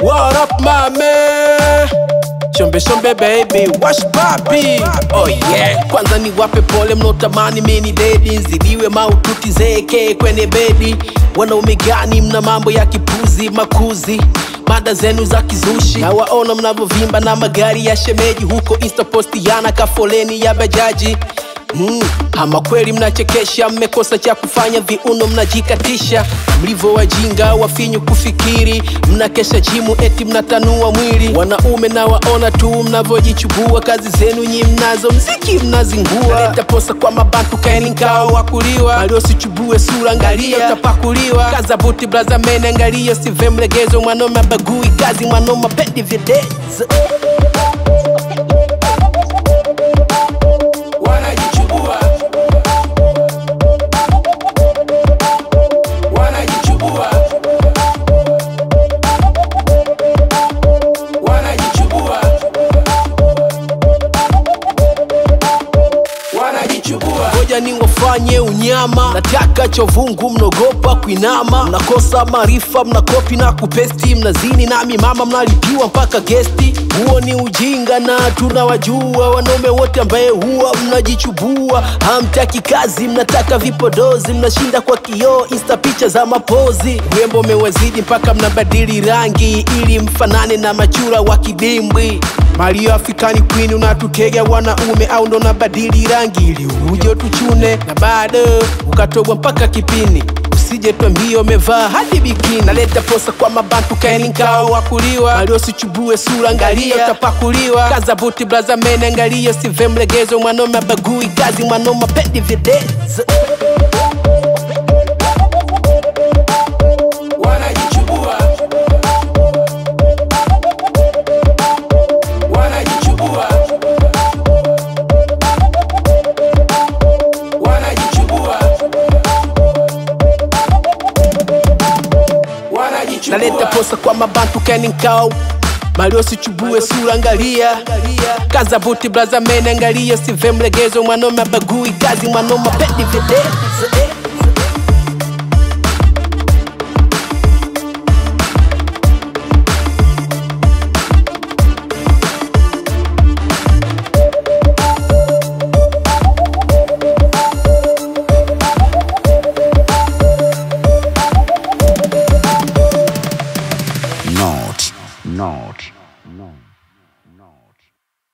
What up my man? Shombe shombe baby, wash papi Oh yeah Kwanza ni wape pole mnaotamani mini dedi Zidiwe maututi zeke kwenye bedi Wanaume gani mna mambo ya kipuzi makuzi Mada zenu za kizushi Na waona mnavyovimba na magari ya shemeji Huko insta posti yana kafoleni ya bajaji Mm, ama kweli mnachekesha, mmekosa cha kufanya, viuno mnajikatisha, mlivyo wajinga wafinyu kufikiri, mnakesha jimu eti mnatanua mwili. Wanaume na waona tu mnavyojichubua, kazi zenu nyi mnazo, mziki mnazingua. Leta posa kwa mabantu, kaeni ngao wakuliwa, waliosichubue sura, angalia utapakuliwa. Kaza buti blaza mene, angalia sive mlegezo, mwanaume abagui kazi, mwanaume apendi videzo. wanajichubua wanajichubua wanajichubua wanajichubua ngoja ni wafanye unyama nataka chovungu mnogopa kuinama mnakosa maarifa mnakopi na kupesti mnazini nami mama mnalipiwa mpaka gesti huo ni ujinga na tunawajua wanaume wote ambaye huwa mnajichubua hamtaki kazi mnataka vipodozi mnashinda kwa kioo insta picha za mapozi urembo umewazidi mpaka mnabadili rangi ili mfanane na machura wa kidimbwi Mario Afrikani Queen unatutega wanaume au ndo nabadili rangi ili uje tuchune na bado ukatobwa mpaka kipini usije twambia umevaa hadi bikini naleta posa kwa mabantu kaeni nkao wakuliwa waliosichubue sura angalia utapakuliwa kaza buti blaza mene angalia sive mlegezo mwanaume abagui kazi mwanaume pendi videzo wanajichubua wanajichubua wanajichubua wanajichubua naleta posa kwa mabantu keni nkao maliosichubue sura angalia kaza buti blaza mene angalia sive mlegezo mwanaume abagui kazi mwanaume pendi videzo